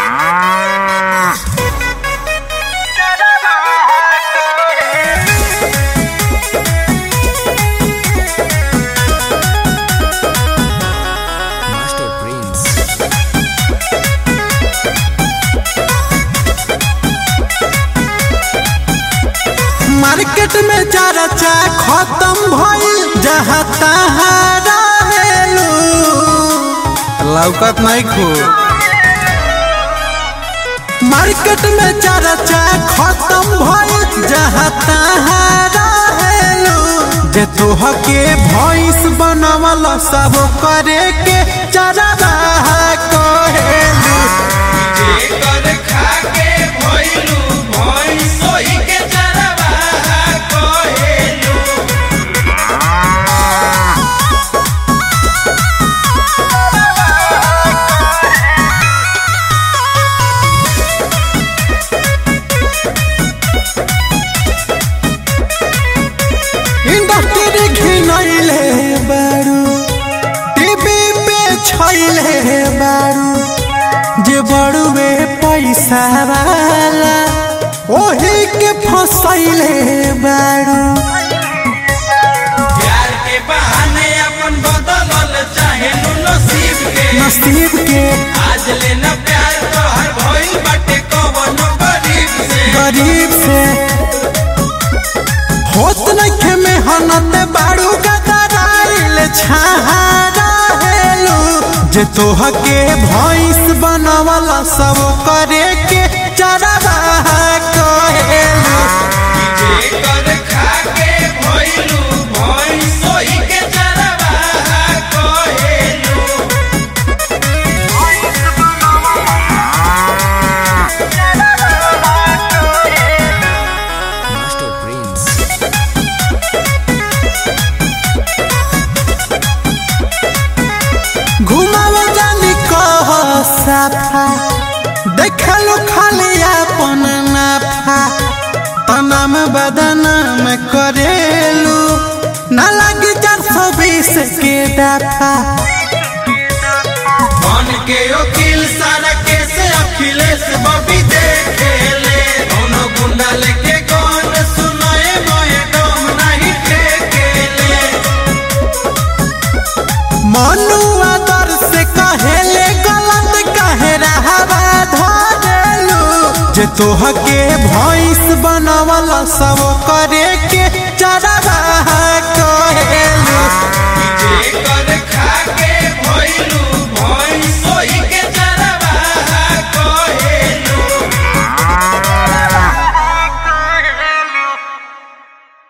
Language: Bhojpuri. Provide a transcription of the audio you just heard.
Master Prince. मार्केट में चर्चा खत्म भइल जहाँ तहाँ रहेलू लौकत नहीं खू मार्केट में चर्चा खत्म भइल जहाँ तहाँ रहेलू जे तोह के भैंस बनवल सब करे के चरवा कहेलू जेकर खाके भइलू भइस सोई के चरवाहा कहेलू इंडस्ट्री घिनैले बारू टीवी पे छैले बारू जे बड़ुए पैसा वाला ओही के फसैले बारू प्यार के बहाने अपन बदलल चाहेलू नसीब के नसीब के आज लेना प्यार तोहर भइल बाटे कवनो गरीब से गरीब से होत नखे मेहनत बारू गदराइल छहारा हेलू जे तोह के भैंस बनवल सब करे के चरवा कहेलू जेकर खाके भइलू भइस सोई के चरवाहा कहेलू Master Prince. घुमाव जानी कह साफा देखलो खाली अपन नाफा तनाम बदनाम करेलू ना लगी चार सौ बीस के दफा मन के वकील सारा केस अखिलेश बबी देखेले दोनों गुंडा लेके कौन सुनाए मोए डोम नहीं ठेकेले मनु आदर से कहेले गलत कहे रहवा धरेलू जे तोह के भैंस बनवल सब करे के चरवा कहेलू जेकर